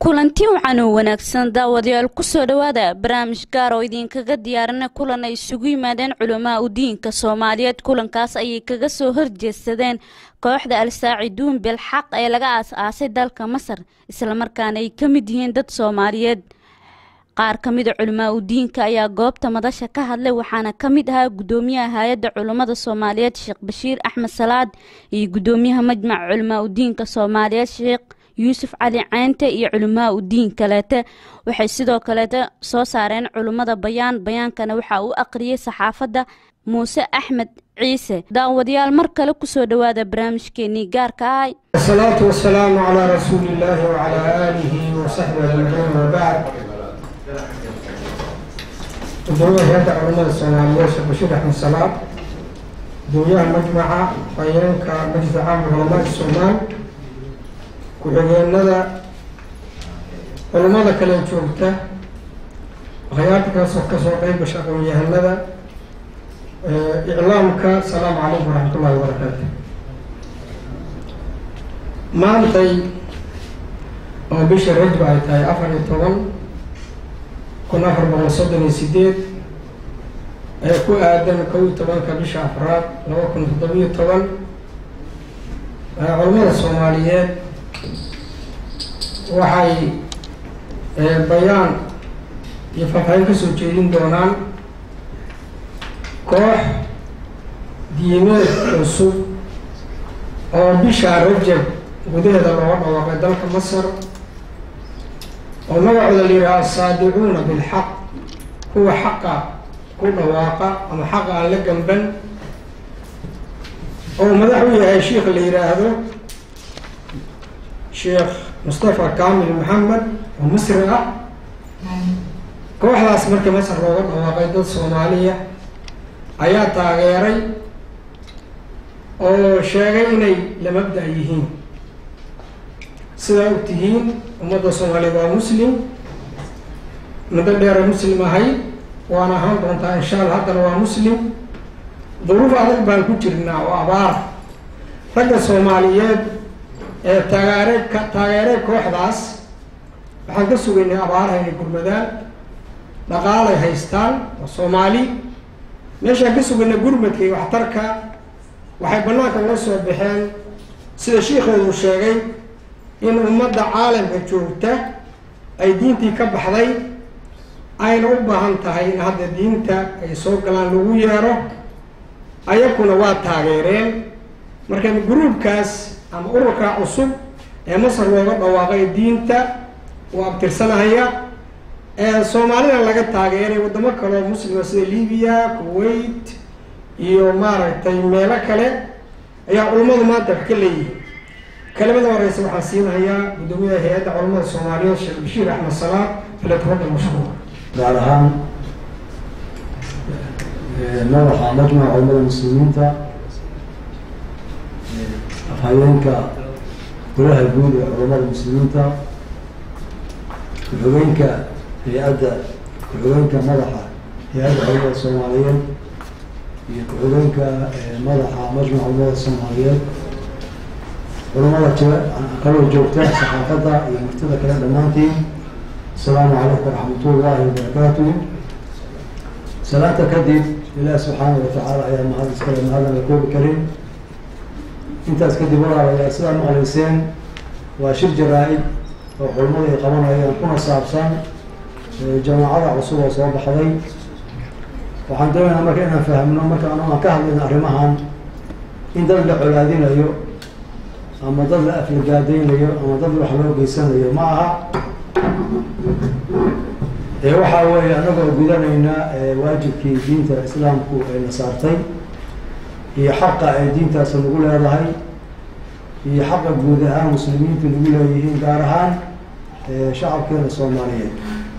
kulanti wacan oo wanaagsan daawadayaal kusoo dhowaada barnaamij gaar oo idinkaga diyaarina kulan ay isugu yimaadeen culamaa u diinka soomaaliyeed kulankaas ayay kaga soo horjeedsadeen kooxda al-saaciduun bilxaq ee laga aas-aasay dalka masar islamarkaana ay ka mid yihiin dad soomaaliyeed qaar ka mida culamaa u diinka ayaa goobta madasha ka hadlay waxaana ka mid ahaa gudoomiyaha hay-adda culummada soomaaliyeed sheekh bashiir axmed salaad iyo gudoomiyaha majmaca culamaa u diinka soomaaliyeed sheekh yuusuf cali ceynte iyo culimaa u diin kaleete waxay sidoo kaleete soo saareen culummada bayaan bayaankana waxaa u aqriyay saxaafadda muuse axmed ciise daawadayaal mar kale kusoo dhowaada barnaamijkeenii gaarka ahay asalaatu wasalaamu calaa rasuuli illaahi wacalaa aalihi wasaxbi ajmaciin wabacd gudoomiyaha hay-adda culamada soomaaliyeed sheekh bashiir axmed salaad gudoomiyaha majmaca bayeenka majliska caamka culamaai soomaal ku-xigeenada culummada kale joogta akhyaarta kaasoo kasoo qeyb gasha aqoon-yahanada iclaamka asalaamu calaykum waraxmat ullahi wabarakaatu maantay oo bisha rajba ay tahay afar iyo toban kun afar boqol soddon iyo sideed ee ku aadan kow iyo tobanka bisha afraad laba kun toddobiyo toban culummada soomaaliyeed waxay bayaan iyo faahfaahin kasoo jeedin doonaan koox diimeed cusub oo bisha rajab gudaheeda looga dhawaaqay dalka masar oo magacooda la yidhaha asaadicuuna bilxaq kuwa xaqa ku dhawaaqa ama xaqa aan la gamban oo madax u yahay sheikh la yidhaahdo sheekh mustafa kamil maxamed oo misri ah kooxdaas markii masar looga dhawaaqay dad soomaaliya ayaa taageeray oo sheegay inay la mabda' yihiin sidaa og tihiin ummadda soomaaliyeed waa muslim muddo dheera muslim ahay waana ahaan doontaa insha allah haddana waa muslim duruuf adag baan ku jirnaa oo abaar ragga soomaaliyeed ee taageere ka taageeray kooxdaas waxaan ka sugaynay abaaraha inay gurmadaan dhaqaalay haystaan oo soomaali meeshaan ka sugaynay gurmadka iyo waxtarka waxay banaanka uga soo baxeen sida shiikheedu sheegay in ummadda caalamka joogta ay diintii ka baxday ayna u baahan tahay in hadda diinta ay soo galaan lagu yeero ayakuna waa taageereen marka gruubkaas ama ururka cusub ee masar looga dhawaaqay diinta uu abtirsanahaya ee soomaalida laga taageeray waddamo kaleo muslima sida libiya kuwait iyo maaragtay meelo kale ayaa culummadu maanta wax ka leeyihin kelimada horeysa waxaan siinahayaa guddoomiyaha hay-adda culamada soomaaliyeed sheekh bashiir axmed salaad falyatafadal mashkuur gaar ahaan madaxa majmaca culamada muslimiinta afhayeenka golaha guud ee culamada muslimiinta ku-xigeenka hay-adda ku-xigeenka madaxa hay-adda culamada soomaaliyeed iyo ku-xigeenka madaxa majmaca culamada soomaaliyeed culamada jira kaloo joogta saxaafadda iyo martida kale dhammaantiin asalaamu calaykum waraxmatullahi wabarakaatuh salaanta kadib ilaah subxaana watacaala ayaa mahad iskale mahadan la koobi karin intaas kadib walaalayaal sidaa maqlayseen waa shir jaraa-id oo culamada ay qabanayaan kuna saabsan jamaacada cusub oo soo baxday waxaan doonaynaa marka inaan fahmno marka anu aan ka hadlayno arrimahan in dad la colaadinayo ama dad la aflagaadeynayo ama dad wax loo geysanayo ma aha ee waxaa weeye anagoo gudanayna waajibkii diinta islaamku ayna saartay iyo xaqa ay diintaas nagu leedahay iyo xaqa guud ahaan muslimiintu nagu leeyihiin gaar ahaan shacabkeena soomaaliyeed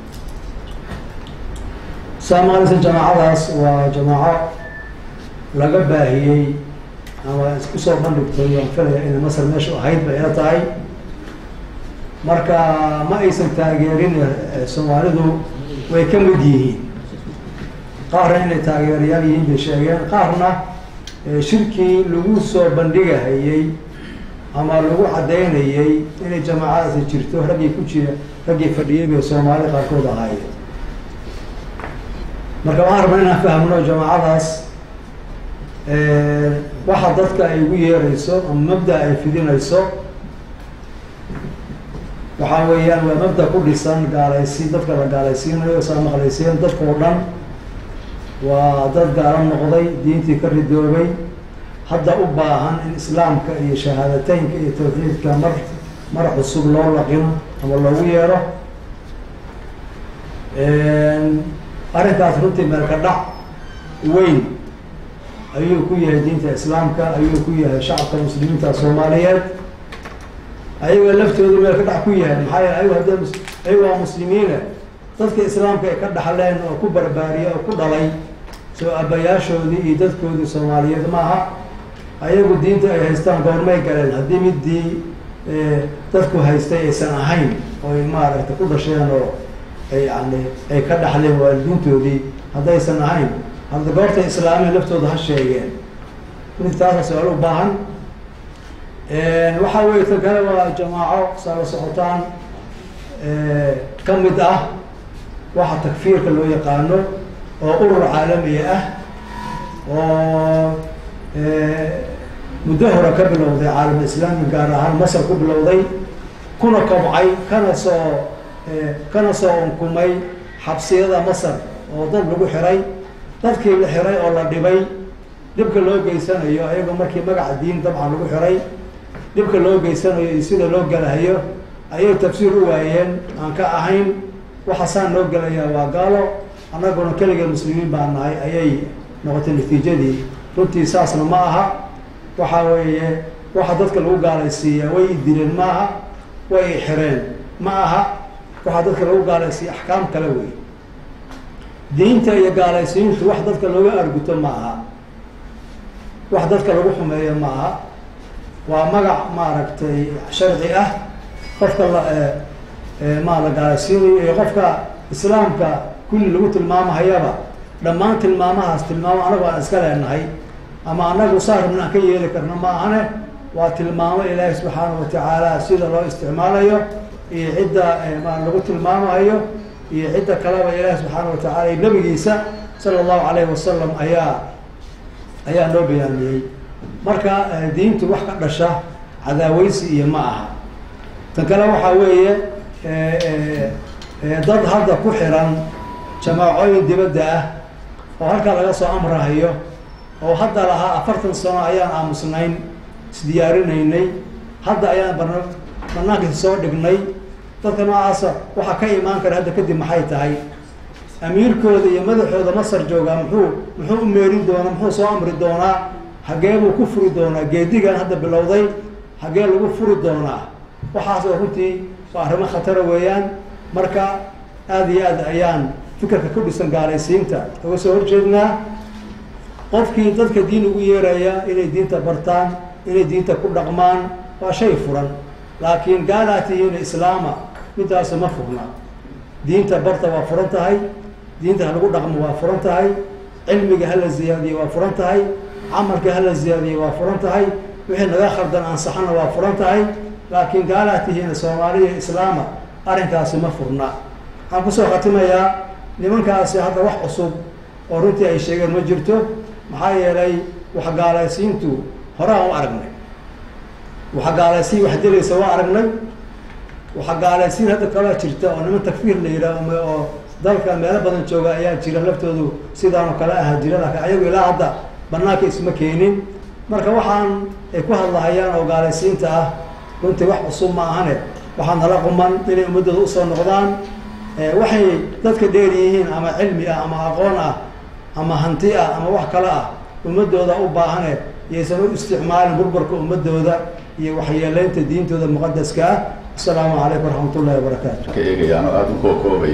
saa maqlaysa jamaacadaas waa jamaaco laga baahiyey ama isku soo bandhigtay waan filaya inay masar meeshu ahayd bay ila tahay marka ma aysan taageerin soomaalidu way ka mid yihiin qaarna inay taageerayaal yihiin bay sheegeen qaarna shirkii lagu soo bandhigahayey ama lagu caddaynayay inay jamaacadaasi jirto raggii ku jira raggii fadhiyay bay soomaali qaarkood ahaayeen marka waxaan rabnaa inaan fahmno jamaacadaas waxa dadka ay ugu yeerayso ama mabda ay fidinayso waxaa weeyaan waa mabda ku dhisan gaalaysi dadka la gaalaysiinayo saa maqlayseen dadka oo dhan waa dad gaalo noqday diintii ka ridoobay hadda u baahan in islaamka iyo shahaadateynka iyo tawxiidka mar mar cusub loo laqino ama loogu yeero arrinkaas runtii meelka dhac weyn ayuu ku yahay diinta islaamka ayuu ku yahay shacabka muslimiinta soomaaliyeed ayagoo laftoodu meel ka dhac ku yahay maxaa yeele ayago hadda ayago waa muslimiine dadka islaamka ay ka dhaxleen oo ku barbaariyay oo ku dhalay soo aabbayaashoodii iyo dadkoodii soomaaliyeed maaha ayagu diinta ay haystaan goormay galeen haddii midii dadku haystay aysan ahayn oo ay maaragtay ku dhasheen oo ay yani ay ka dhaxleen waalidiintoodii haddaysan ahayn hadda goortay islaamiya laftooda ha sheegeen mid taasa su-aal u baahan waxaa weeye tan kale waa jamaaco saala socotaan ka mid ah waxa takfiirka loo yaqaano oo urur caalamiya ah oo muddo hore ka bilowday caalam islaami gaar ahaan masar ku bilowday kuna kobcay kana soo kana soo unkumay xabsiyada masar oo dad lagu xiray dadkii la xiray oo la dhibay dhibka loo geysanayo ayagoo markii magaca diin dabcan lagu xiray dhibka loo geysanayo iyo sida loo galahayo ayay tafsiir u waayeen aan ka ahayn waxaasaan noo gelayaa waa gaalo annaguna keligee muslimiin baa nahay ayay noqotay natiijadii runtii saasna ma aha waxa weeye waxa dadka lagu gaalaysiiyaa way idileen ma aha way ixireen ma aha waxaa dadka lagu gaalaysiiya axkaam kale wey diinta iyo gaalaysiintu wax dadka looga arguto ma aha wax dadka lagu xumeeyo ma aha waa magac maaragtay sharci ah qofka la maa la gaalaysiinayo iyo qofka islaamka kulli lagu tilmaamahayaba dhammaan tilmaamahaas tilmaamo anagu aan iska leenahay ama anagu saa rabna aan ka yeeli karno ma ahane waa tilmaamo ilaahi subxaanahu watacaala sida loo isticmaalayo iyo cidda ma lagu tilmaamayo iyo cidda kaleba ilaahi subxaana watacaala iyo nabigiisa sala allahu calayhi wasalam ayaa ayaa noo bayaamiyey marka diintu wax ka dhasha cadaaweysi iyo ma aha tan kale waxaa weeye dad hadda ku xiran jamaacooyin dibadda ah oo halkaa laga soo amrahayo oo hadda lahaa afartan sano ayaan aamusnayn isdiyaarinaynay hadda ayaan barna banaankiisa soo dhignay dadka noocaasa waxaa ka imaan kara hadda kadib maxay tahay amiirkooda iyo madaxooda masar joogaa muxuu muxuu u meerin doonaa muxuu soo amri doonaa hagee buu ku furi doonaa geedigan hadda bilowday hagee lagu furi doonaa waxaas oo runtii waa arrimo khatara weeyaan marka aada iyo aad ayaan fikirka ku dhisan gaalaysiinta uga soo horjeednaa qofkii dadka diin ugu yeeraya inay diinta bartaan inay diinta ku dhaqmaan waa shay furan laakiin gaalaa tihiin islaama midaas ma furna diinta barta waa furan tahay diinta ha lagu dhaqmo waa furan tahay cilmiga hala ziyaadiye waa furan tahay camalka hala ziyaadiye waa furan tahay wixii naga khaldan ansaxana waa furan tahay laakiin gaalaa tihiin soomaaliya islaama arrinkaasi ma furna waxaan kusoo khatimayaa nimankaasi hadda wax cusub oo runtii ay sheegeen ma jirto maxaa yeelay wax gaalaysiintu horaan u aragnay waxa gaalaysiin wax dilaysa waa aragnay waxa gaalaysiin hadda kalaa jirta oo niman takfiir la yidhaah oo dalka meelo badan jooga ayaa jira laftoodu sidaan oo kale ahaa jira laakiin ayagu ilaa hadda banaanka isma keenin marka waxaan ay ku hadlahayaan oo gaalaysiinta ah runtii wax cusub ma ahane waxaa nala quman inay ummaddooda usoo noqdaan waxay dadka dheer yihiin ama cilmi ah ama aqoon ah ama hanti ah ama wax kale ah ummadooda u baahane yaysan u isticmaalin burburka ummadooda iyo waxyeeleynta diintooda muqadaska ah asalaamu calaykum waraxmat ullahi wabarakaatu ka eegayaan oo aada u kookoobay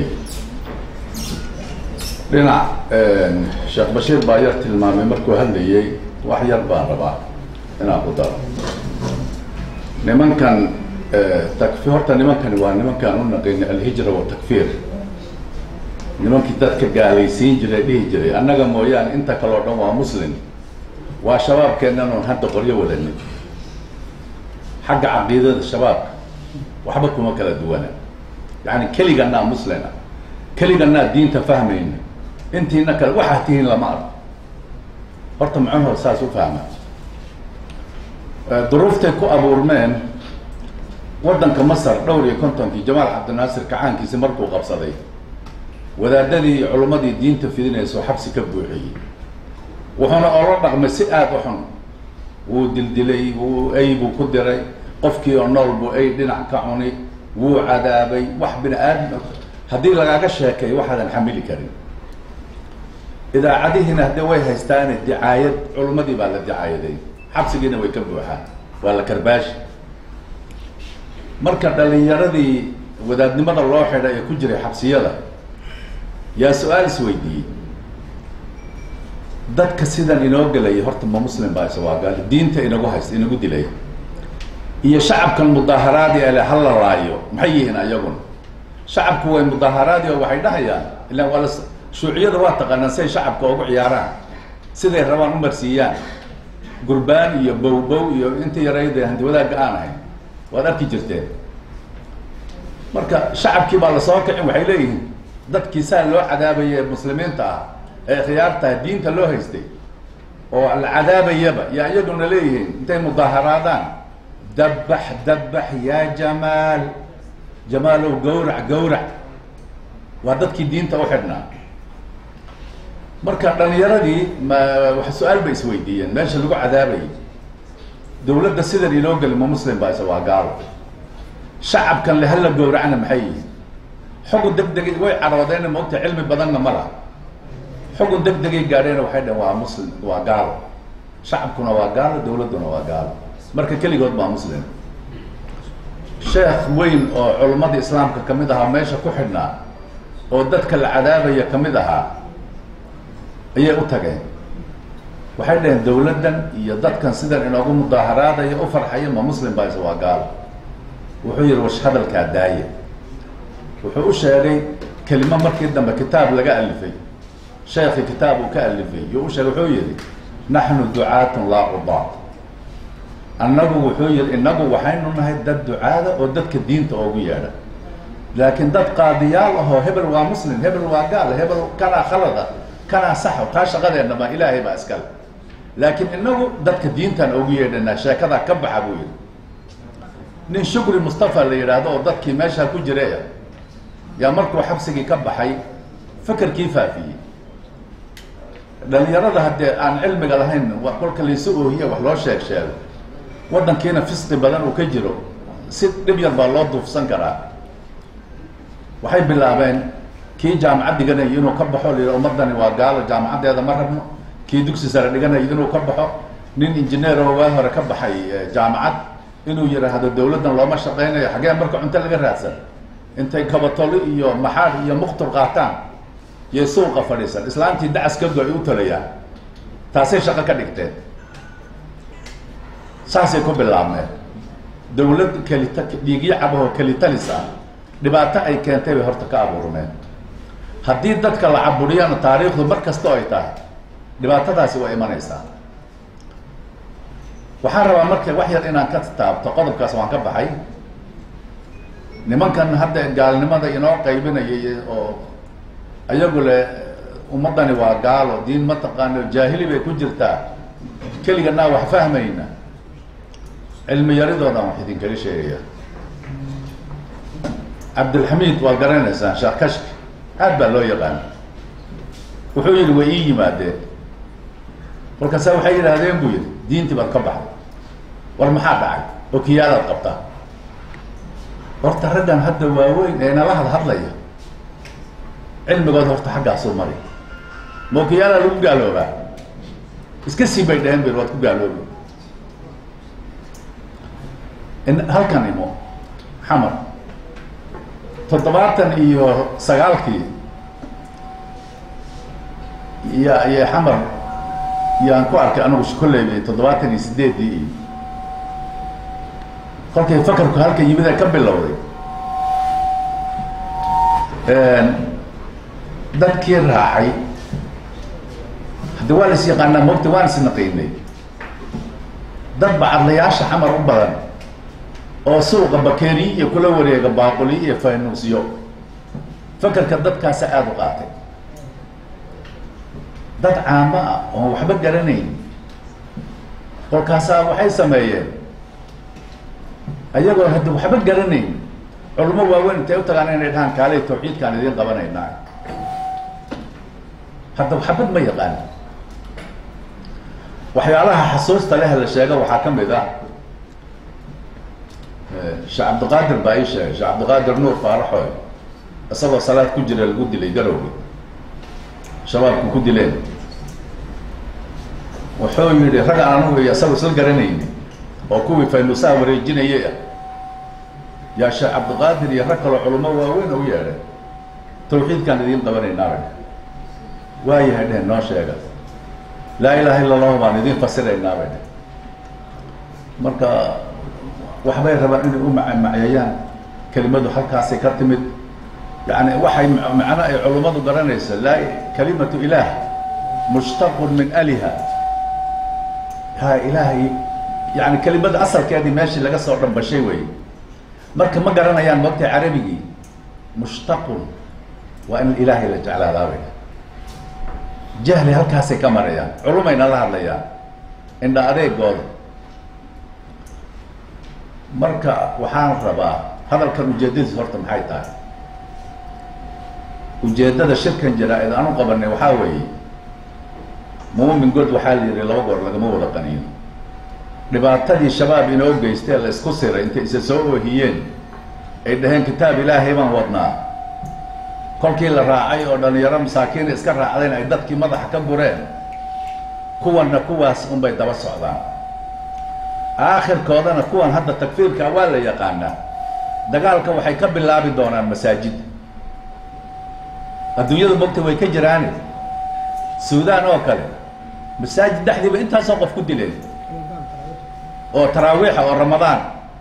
dhinac sheekh bashiir baa yar tilmaamay markuu hadlayey wax yar baan rabaa inaan ku daro nimankan takfi horta nimankani waa nimankaan u naqini alhijra watakfiir nimankii dadka gaalaysiin jiray dhihi jiray annaga mooyaane inta kaleo dhan waa muslim waa shabaabkeennan oon hadda qoryo wadanin xagga caqiidada shabaabka waxba kuma kala duwana yani keliganaa muslina keliganaa diinta fahmayna intiina kale waxaa tihiin lama arko horta muxuuha saas u fahma duruuftay ku abuurmeen waddanka masar dhowr iyo kontonkii jamaal cabdinaasir kacaankiisi markuu qabsaday wadaadadii iyo culummadii diinta fidinayso xabsi ka buuxiyey wuxuuna oola dhaqmay si aada u xun wuu dildilay wuu ay buu ku diray qofkii oo nool buu ay dhinac ka cuni wuu cadaabay wax bini aadam haddii lagaaga sheekay waxaadan xamili karin idaacadihiina haddee way haystaane dicaayad culummadii baa la dicaayaday xabsigiina way ka buuxaan waa la karbaashi marka dhalinyaradii wadaadnimada loo xidha ee ku jiray xabsiyada yaa su-aal isweydiiyey dadka sidan inoo gelaya horta ma muslim baa isa waa gaali diinta inagu haysta inagu dilay iyo shacabkan mudaaharaadi ale hala laayo maxay yihiin ayaguna shacabku way mudaaharaadi oo waxay dhahayaan ilaan waa la shuuciyada waa taqaanaan siay shacabka ugu ciyaaraan siday rabaan u marsiiyaan gurbaan iyo bow-bow iyo inta yarayda hanti wadaagga aan ahayn waad arki jirteen marka shacabkii baa lasoo kicin waxay leeyihiin dadkii saa loo cadaabaya ee muslimiinta ah ee khiyaartaha diinta loo haystay oo la cadaabayaba yaa iyaguna leeyihiin intay mudaaharaadaan dabbax dabbax yaa jamaal jamaalow gawrac gawrac waa dadkii diinta u xidhnaa marka dhalinyaradii ma wax su-aal bay isweydiiyeen meesha lagu cadaabayay dawladda sidan inoo geli ma muslim baa isa waa gaalo shacabkan le hala gawracna maxay yihiin xugun deg degay way caroodeen maogta cilmi badanna ma laha xugun deg degay gaadheena waxay dhaheen waa muslim waa gaalo shacabkuna waa gaalo dawladduna waa gaalo marka keligood baa muslim sheekh weyn oo culummada islaamka kamid ahaa meesha ku xidhnaa oo dadka la cadaabaya kamid ahaa ayay u tageen waxay dhaheen dawladdan iyo dadkan sidan inoogu mudaaharaadaya u farxaya ma muslim baa isa waa gaalo wuxuu yihi wash hadalkaa daaya wuxuu u sheegay kelimo markii dambe kitaab laga alifay sheekhi kitaab uu ka alifay iyo u sheegay wuxuu yihi naxnu ducaatun laa qudaat annagu wuxuu yihi inagu waxaynu nahay dad ducaada oo dadka diinta oogu yeedha laakiin dad qaadiyaal ahoo hebel waa muslim hebel waa gaal hebel kanaa khalada kanaa saxo taa shaqadeena ma ilaahay baa iskale laakiin inagu dadka diintaan oogu yeedhanaa sheekadaa ka baxa buu yihi nin shukri mustafa la yidhaahdo oo dadkii meeshaa ku jiray yaa markuu xabsigii ka baxay fekerkii faafiyey dhalinyarada haddee aan cilmiga lahayn kolka laysu oohiye wax loo sheeg sheego waddankiina fisqi badan uu ka jiro si dhib yar baa loo duufsan karaa waxay bilaabeen kii jaamacad dhiganaya inuu ka baxo la ummadani waa gaalo jaamacaddeeda ma rabno kii dugsi sare dhiganaya inuu ka baxo nin injineer oo waa hore ka baxay jaamacad inuu yidhaahdo dawladdan looma shaqaynayo xaggee marka cunto laga raadsan intay kabatolo iyo maxaad iyo muqtur qaataan iyo suuqa fadhiisan islaantii dacas ka go-ay u talayaan taasay shaqo ka dhigteen saasay ku bilaabmeen dawlad kelita dhiigyo cabahoo kelitalis ah dhibaato ay keentay bay horta ka abuurmeen haddii dadka la caburiyana taariikhdu mar kastoo ay tahay dhibaatadaasi waa imanaysaa waxaan rabaa marka wax yar inaan ka taabto qodobkaas waan ka baxay nimankan hadda gaalnimada inoo qaybinayay oo ayagu le ummaddani waa gaalo diin ma taqaano jaahili bay ku jirtaa keliganaa wax fahmayna cilmi yaridoodan wax idinkala sheegaya cabdilxamiid waad garanaysaan sheekh kashki aad baa loo yaqaan wuxuu yihi way ii yimaadeen kolkaasa waxay yidhaahdeen buu yihi diintii baad ka baxday war maxaa dhacay oo kiyaadaad qabtaa horta raggan hadda waaweyn ee nala had hadlaya cilmigood horta xaggaasuu mari mookiyaala lagu gaaloobaa iska sii bay dhaheen bir waad ku gaaloobi in halkan imo xamar toddobaatan iyo sagaalkii ya iyo xamar yaan ku arkay anigu kolleyba toddobaatan iyo sideeddii iyo kolkay fakarku halka yimid ee ka bilowday dadkii raacay haddi waa la is yaqaanaa mogta waan is naqiinay dad bacadlayaasha xamar u badan oo suuqa bakeeriye iyo kula wareega baaquli iyo faynuusyo fakerka dadkaasa aada u qaatay dad caamo ah oon waxba garanayn kolkaasaa waxay sameeyeen ayagoo hadda waxba garanayn culamo waaweyn intay u tagaan inay dhahaan kaalay tawxiidkaan idiin qabanaynaa hadda waxbad ma yaqaan waxyaalaha xasuusta leh la sheega waxaa ka mid ah sheekh cabdiqaadir baa ii sheegay sheekh cabdiqaadir nuur faaraxoy isagoo salaad ku jira lagu dilay garowgi shabaabku ku dileen wuxuu yidhi rag aan anugu iyo isaga isla garanayni oo kuwii faynuusaha wareejinayay ah yaa sheekh cabdiqaadir iyo rag kaloo culamo waaweyn u yeedhay tawxiidkaan idiin qabanaynaaba waayahay dhehen noo sheega laa ilaha illa allahu baan idiin fasiraynaabay dheh marka waxbay rabaan inay u macayayaan kelimadu halkaasay ka timid yani waxay macno ay culummadu garanaysa laa kalimatu ilaah mushtaqun min aliha ha ilaahay yani kelimada asalkeedii meeshii laga soo dhambashay wey marka ma garanayaan moogtay carabigii mushtaqun waa in ilaahay la jeclaadaabay jahli halkaasay ka marayaan culumayna la hadlayaan indha adeegooda marka waxaan rabaa hadalkan ujeedadiis horta maxay tahay ujeeddada shirkan jaraa-id aan u qabanay waxaa weeye muumin god waxaa la yihi laba goor lagama wada qaniino dhibaatadii shabaab inoo geystee la isku siray intay isa soo oohiyeen ay dhaheen kitaab ilaahay baan wadnaa kolkii la raacay oo dhalinyaro masaakiina iska raacdeen ay dadkii madaxa ka gureen kuwanna kuwaas unbay daba socdaan aakhirkoodana kuwan hadda takfiirka waa la yaqaanaa dagaalka waxay ka bilaabi doonaan masaajid adduunyadu mogta way ka jiraane suudaan oo kale masaajid dhexdiiba intaasoo qof ku dileen oo taraawiixa oo ramadaan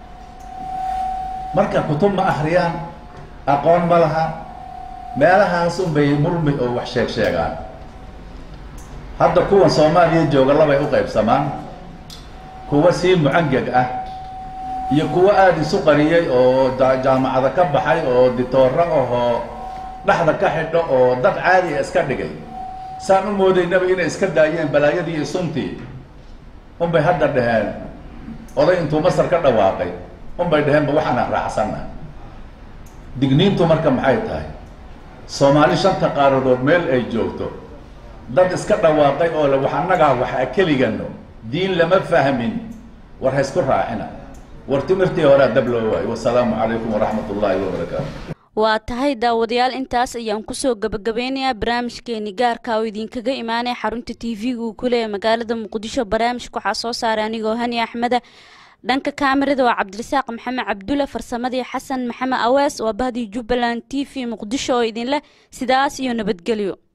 marka kutub ma akriyaan aqoon ma laha meelahaas unbay murmi oo wax sheeg sheegaan hadda kuwan soomaaliya jooga labay u qaybsamaan kuwa sii mucangag ah iyo kuwa aada isu qariyay oo jaamacada ka baxay oo ditooro ahoo dhexda ka xidho oo dad caadi a iska dhigay saan u moodaynaba inay iska daayeen balaayadii iyo suntii unbay hadda dhaheen oday intuu masar ka dhawaaqay unbay dhaheenba waxaana raacsanna digniintu marka maxay tahay soomaali shanta qaaradood meel ay joogto dad iska dhawaaqay oo le wax annagaa waxa keligano diin lama fahmin war ha isku raacina war timirtii horea dab loo waayo wasalaamu calaykum waraxmat ullaahi wabarakaatu waa tahay daawadayaal intaas ayaan kusoo gabagabeynayaa barnaamijkeeni gaarka oo idinkaga imaanaya xarunta t v-ga uu ku leeyahay magaalada muqdisho barnaamijka waxaa soo saaray anigoo hani axmeda dhanka kaamirada waa cabdirasaaq maxamed cabdulle farsamadii xasan maxamed awees waa bahdii jubbaland t v muqdisho oo idinleh sidaas iyo nabadgelyo